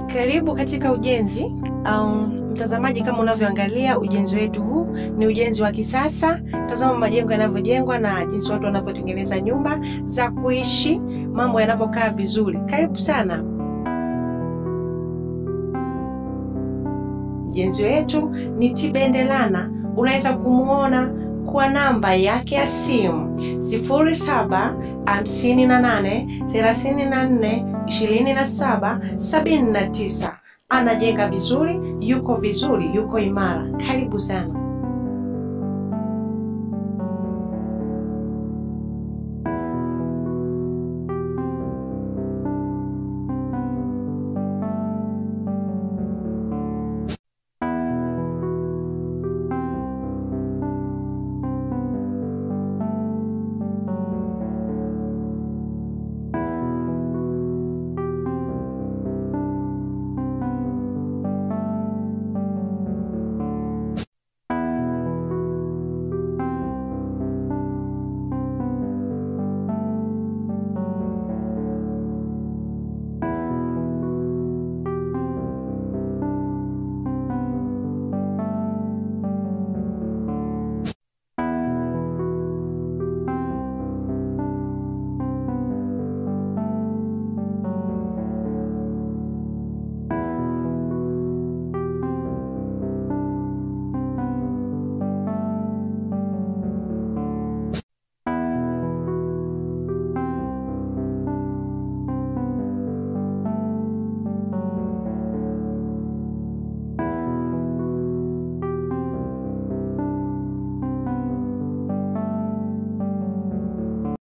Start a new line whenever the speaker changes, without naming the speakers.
Karibu katika ujenzi. Um, mtazamaji, kama unavyoangalia ujenzi wetu huu ni ujenzi wa kisasa. Tazama majengo yanavyojengwa na jinsi watu wanavyotengeneza nyumba za kuishi, mambo yanavyokaa vizuri. Karibu sana. Mjenzi wetu ni Tibendelana. Unaweza kumuona kwa namba yake ya simu 07 58 34 27 79. Anajenga vizuri, yuko vizuri, yuko imara. Karibu sana.